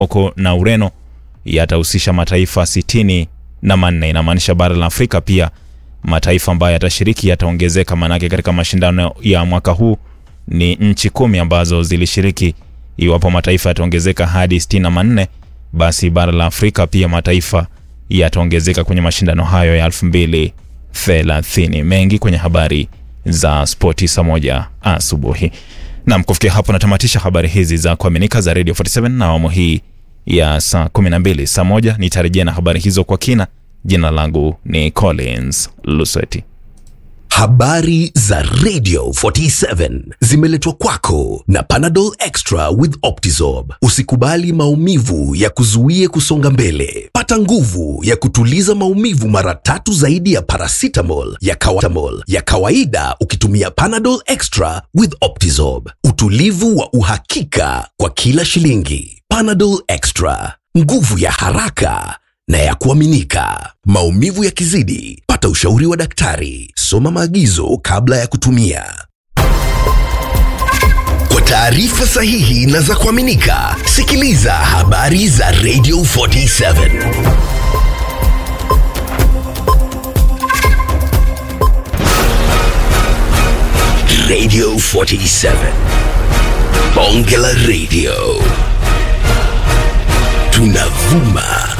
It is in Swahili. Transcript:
Morocco na Ureno yatahusisha mataifa sitini na manne. Inamaanisha bara la Afrika pia mataifa ambayo yatashiriki yataongezeka, manake katika mashindano ya mwaka huu ni nchi kumi ambazo zilishiriki. Iwapo mataifa yataongezeka hadi sitini na manne, basi bara la Afrika pia mataifa yataongezeka kwenye mashindano hayo ya elfu mbili thelathini. Mengi kwenye habari za spoti saa moja asubuhi. Nam, kufikia hapo natamatisha habari hizi za kuaminika za Radio 47 na awamu hii ya saa 12. Saa moja nitarejea na habari hizo kwa kina. Jina langu ni Collins Lusweti. Habari za Radio 47 zimeletwa kwako na Panadol Extra with Optizorb. Usikubali maumivu ya kuzuie kusonga mbele. Pata nguvu ya kutuliza maumivu mara tatu zaidi ya paracetamol ya, kawa ya kawaida ukitumia Panadol Extra with Optizorb. Utulivu wa uhakika kwa kila shilingi. Panadol Extra, nguvu ya haraka na ya kuaminika. Maumivu yakizidi, pata ushauri wa daktari. Soma maagizo kabla ya kutumia. Kwa taarifa sahihi na za kuaminika, sikiliza habari za Radio 47. Radio 47. Bonge la Radio. Tunavuma